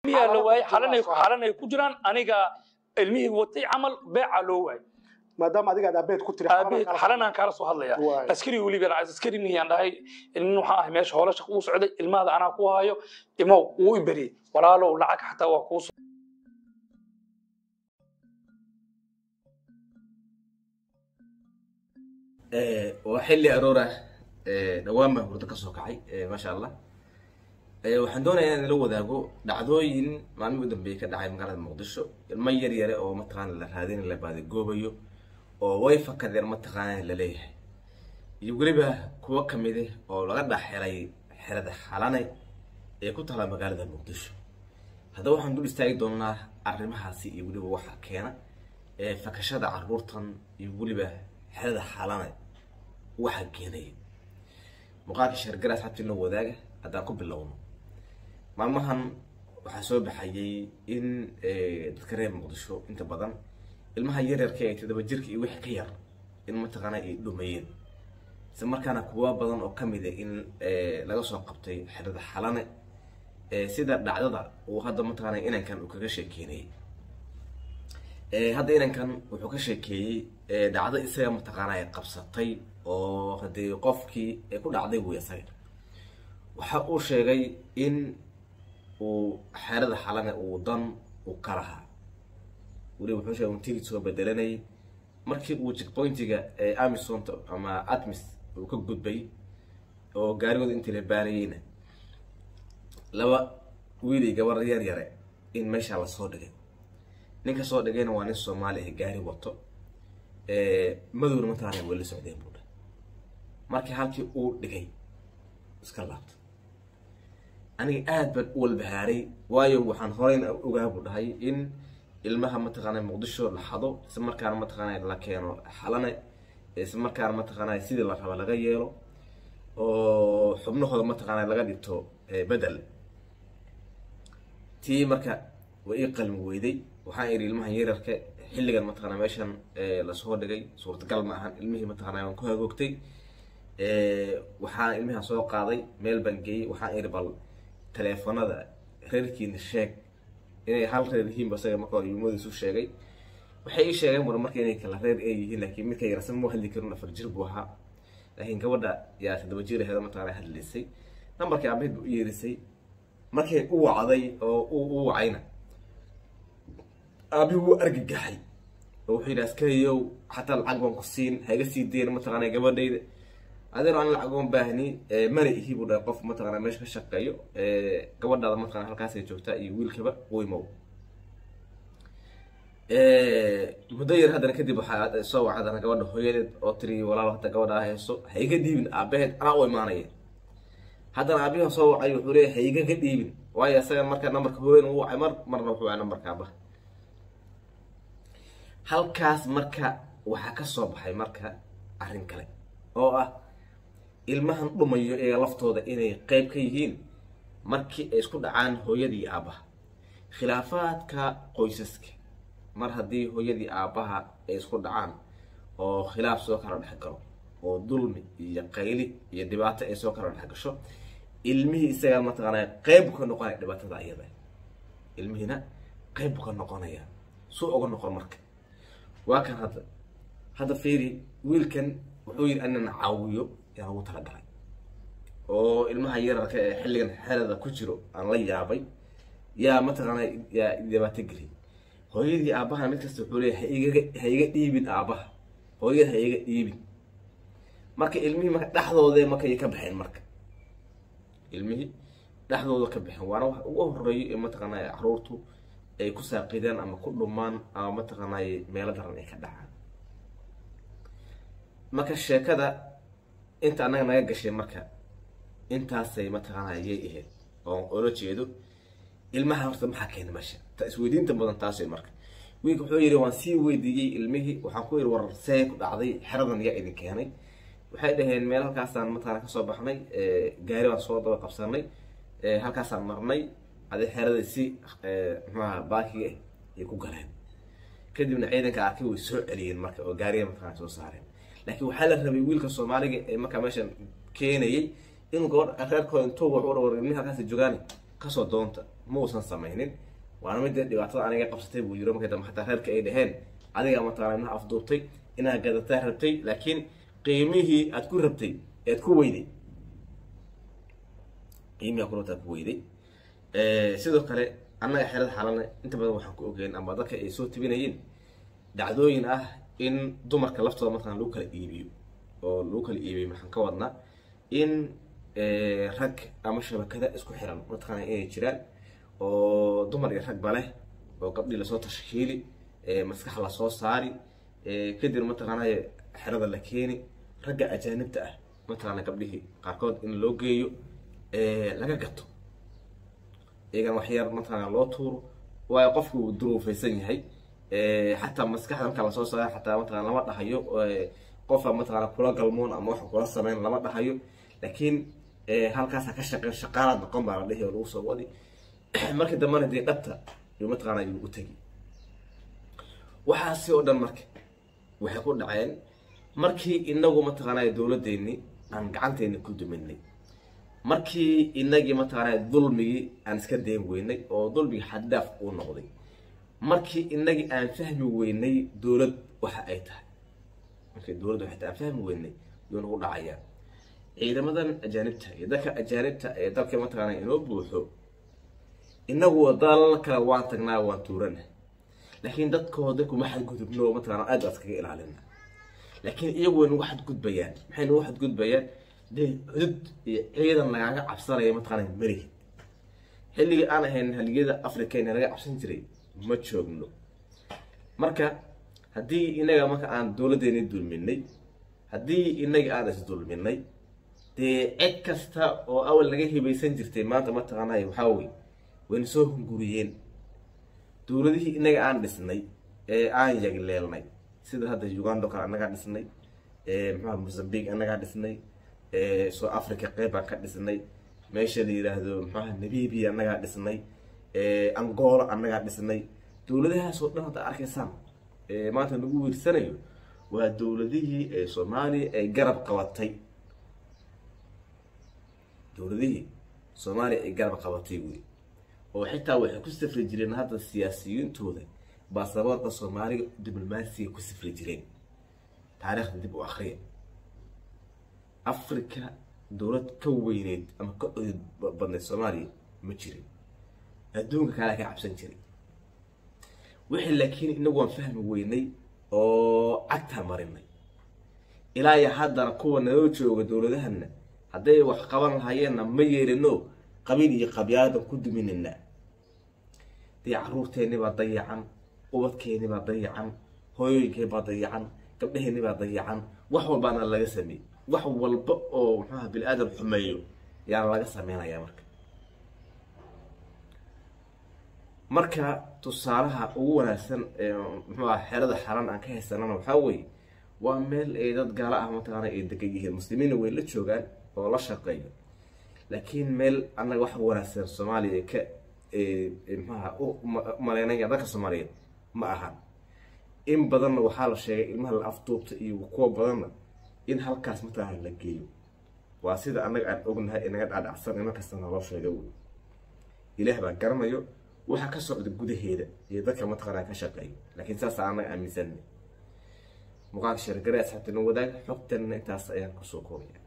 ilmiyaa la waayey xalanay xalanay ku jiraan aniga ilmihii watay camal beeca loo waayey maadaama adiga aad aabeed ku tiri aabeed xalanaan kaala soo hadlaya Waay. askari weliba askari mihiyaan dhahay nin waxaan ahay meesha hoola shaq uu socday ilmaada anaa ku hayo imow wuu i beriyey walaalow lacag xataa waa kuu waa xilli aroor ah dhawaan baan hurdo ka soo kacay maasha allah waxaan doonayaa inaan la wadaago dhacdooyin maalmihii u dambeeyey ka dhacay magaalada muqdisho ilmo yar yare oo mataqaana la raadin la baadagoobayo oo way fakadeen mataqaana la leeyahay iyo weliba kuwo kamid ah oo laga dhex helay xerada xalane ee ku taala magaalada muqdisho haddaba waxaan dul istaagi doonaa arrimahaasi iyo weliba waxa keena ee fakashada caruurtan iyo weliba xerada xalane waxa keenaya muuqaalka sheergaraas xabtii noo wadaaga haddaan ku bilowno maalmahan waxaa soo baxayay in dadka reer muqdisho inta badan ilmaha yaryarka ee todoba jirka iyo wixii ka yar in mataqaana ay dhumayeen isla markaana kuwa badan oo kamid a in laga soo qabtay xerada xalane sida dhacdada uu hadda mataqaana inankan uu kaga sheekeynayay hadda inankan wuxuu ka sheekeeyey dhacdo isaga mataqaana ay qabsatay oo hadii qofkii ay ku dhacday wey isaga waxa uu sheegay in uu xeerada xalane uu dan uu ka lahaa weliba wuxuu sheegay un tigid soo bedelanayay markii uu checkpointiga ee amisonta ama atmis uu ka gudbay oo gaarigooda intii la baarayeyna laba wiili gabar yar yare in meesha lasoo dhigay ninka soo dhigayna waa nin soomaali ah gaari wato madowna mataqaana way la socdeen buu dhahay markii halkii uu dhigay iska laabtay aniga aad baan u walbahaaray waayo waxaan horeyna ogaa buu dhahay in ilmaha mataqaana muqdisho la xado isla markaana mataqaana la keeno xalane isla markaana mataqaana sidii la raba laga yeelo oo xubnahooda mataqaana laga dhigto bedel tii marka way ii qalmi weyday waxaan idhi ilmahan yararka xilligan mataqaana meeshan lasoo dhigay suurtagal ma ahan ilmihii mataqaana waan ku hagoogtay waxaan ilmihan soo qaaday meel baan geeyey waxaan idhi bal teleefonada reerkiina sheeg inay hal reer yihiinba isaga marka hore yumadiisu sheegay waxay ii sheegeen war marka inay kala reer ay yihiin laakiin midka yarsan ma hadli karin afar jir buu ahaa laakiin gabadha yaa toddoba jir aheeda mataqaana hadlaysay nambarkii aabaheed buu u yeerisay markay u wacday oo u wacayna aabihi wuu argagaxay oo wuxuu yidhi askariyow xataa lacag baan ku siin haiga sii dayn mataqaana gabadhayda adeero aan lacag oon baahni mana ihi buu dhahay qof mataqaana meesha ka shaqeeyo gabadhaada mataqana halkaasay joogtaa iyo wiilkaba weymow muddo yar haddana kadib waxaa soo wacdana gabadha hooyadeed oo tiri walaal hadda gabadha hayso ha iga dhiibin aabaheed anaa u imaanaya haddana aabihi soo wacay wuxuu leeyahay ha igaga dhiibin waayo isaga marka nambarka hooyan uu wacay mar marna wuxuu wacay nambarka aabaha halkaas marka waxaa ka soo baxay marka arrin kale oo ah ilmahan dhumayo ee laftooda inay qeyb ka yihiin markii ay isku dhacaan hooyadii aabbaha khilaafaadka qoysaska mar haddii hooyadii aabbaha ay isku dhacaan oo khilaaf soo kala dhex galo oo dulmi iyo qayli iyo dhibaato ay soo kala dhex gasho ilmihii isagaa mataqaanaa qeyb ka noqonaya dhibaatada iyada ilmihiina qeyb ka noqonaya suu uga noqon marka waa kan hadda hadda fiiri wiilkan wuxuu yidhi anan caawiyo yaan ugu talagalay oo ilmaha yararka ee xilligan xerada ku jiro aan la yaabay yaa mataqaana yaa dhibaato geliyay hooyadii aabbaha mid kasta wuxuu leeyahay haigaga ha iga dhiibin aabbaha hooyada ha iga dhiibin marka ilmihii marka dhexdooda markay ka baxeen marka ilmihii dhexdooda ka baxeen waana wax ugu horeeyo ee mataqaana caruurtu ay ku saaqidaan ama ku dhumaan ama mataqaanay meelo daran ay ka dhacaan marka sheekada inta annaga naga gashay marka intaasay mataqaanaa yay ahayd oo oola jeedo ilmaha horta maxaa keena meesha ta isweydiinta badan taasay marka wiilka wuxuu yidhi waan sii weydiiyey ilmihii waxaan ku yidhi war see ku dhacday xeradan yaa idin keenay waxay dhaheen meel halkaasaan mataqaana kasoo baxnay gaari baan soo daba qabsanay halkaasaan marnay adi xerada si mxuaha baakiga ah ay ku galeen kadibna ciidanka arkay way soo celiyeen marka oo gaariga mataqana soo saareen laakiin waxaa la rabay wiilka soomaaliga ee markaa meeshan keenayay inuu gabadh reerkooda intuu wax u dhawar ilmihi halkaas joogaani kasoo doonta ma uusan samaynin waana midda dhibaatada aniga qabsatay buu yiro markay dambe xataa reerka ay dhaheen adiga mataqaana inaad afduubtay inaad gadataa rabtay laakiin qiimihii aad ku rabtay ead ku weyday qiimihii aad ku rabtay aad ku weyday sidoo kale annaga xerada xalana inta badan waxaan ku ogeyn ama dadka ay soo tibinayeen dhacdooyin ah in dumarka laftooda mataqana lagu kala iibiyo oo lagu kala iibiyo maxaan ka wadnaa in rag ama shabakada isku xiran mataqaana inay jiraan oo dumar iyo ragba leh oo gabdhii lasoo tashkiili maskax lasoo saari kadib mataqaanay xerada la keeni ragga ajaanibta ah mataqaana gabdhihii qaarkood in loo geeyo laga gato iyagana waxyar mataqaana loo tuuro waayo qofku uu duruufaysan yahay xataa maskaxda marka lasoo saara xataa mataqana lama dhahayo qofa mataqaana kula galmoon ama wax kula sameyn lama dhahayo laakiin halkaasa ka shaqeyn shaqaalaad noqon baa la dhihi oo lagu soo wadi markii dambena dee dhabta iyo mataqaana ayuu u tegi waxaasi oo dhan marka waxay ku dhaceen markii inagu mataqaanaa dowladdeeni aan gacanteeni ku duminay markii inagii mataqaanaa dulmigii aan iska dayn weynay oo dulmigii xaddaaf uu noqday markii inagii aan fahmi weynay dowlad waxa ay tahay markii dowladda waxay tahay aan fahmi weynay yuu nagu dhacayaa ciidamadan ajaanibta iyo dadka ajaanibta ee dalka mataqaanaa inoo buuxo inagu dalal kale waan tagnaa waan tuurana laakiin dadkooda kuma xadgudubno mataqaana aad baa iskaga ilaalina laakiin iyagu way nagu xadgudbayaan maxay nagu xadgudbayaan dee xudud iyo ciidan lagaaga cabsanaya mataqaana melihi xilligii aan ahayn haligiyada africana laga cabsan jiray ma joogno marka haddii inaga marka aan dowladdeeni dulminay haddii inaga aan isdulminay dee cid kasta oo awal laga hibaysan jirtay maanta mataqaanay waxaa wey wayna soo hunguriyeen dowladihii inaga aan dhisnay ee aan yagleelnay sida hadda ugando kale annagaa dhisnay mxua mozambique annagaa dhisnay south africa qeyb baan ka dhisnay meesha la yidhaahdo mxuaha namibia annagaa dhisnay angola annagaa dhisnay dowladahaasoo dhan hadda arkaysaan maanta lagu wiirsanayo waa dowladihii ee soomaaliya ay garab qabatay dowladihii soomaaliya ay garab qabatay wey oo xitaa waxay ku safri jireen hadda siyaasiyiintooda baasaboorka soomaaliga diblomaasiga ku safri jireen taariikhda dib u akriya africa dowlad ka weyneyd ama ka odid badneyd soomaaliya ma jirin adduunka kalea ka cabsan jiray wixii laakiin inagu waan fahmi weynay oo cagtaa marinay ilaa iyo haddana kuwa naloo jooga dowladahana hadday wax qaban lahayeenna ma yeelino qabiil iyo qabyaadan ku duminayna dee caruurteenni baa dayacan ubadkeenni baa dayacan hooyooyinkeen baa dayacan gabdhaheenni baa dayacan wax walbaana laga sameeyey wax walba oo muxuaha bini aadam xumeeyo yaana laga sameynayaa marka marka tusaalaha ugu wanaagsan ee muxuaha xerada xaran aan ka haysanana waxaa weeye waa meel ay dad gaala ah mataqaana ay degan yihiin muslimiinna way la joogaan oo la shaqeeyo laakiin meel annaga wax wanaagsan soomaaliya ka mxuaha u maleynaya dadka soomaaliyeed ma ahan in badanna waxaa la sheegay ilmaha la afduubta iyo kuwa badanna in halkaas mataqaana la geeyo waa sida annaga aan ognahay inaga dhaadhacsan in markasta naloo sheega wey ilaah baa garanayo waxa ka socda gudaheeda iyo dadka mataqaana ka shaqeeyo laakiin saasa annaga aaminsanay muuqaalka sheergare asxaabtina wadaag xogtanna intaas ayaan kusoo koobaya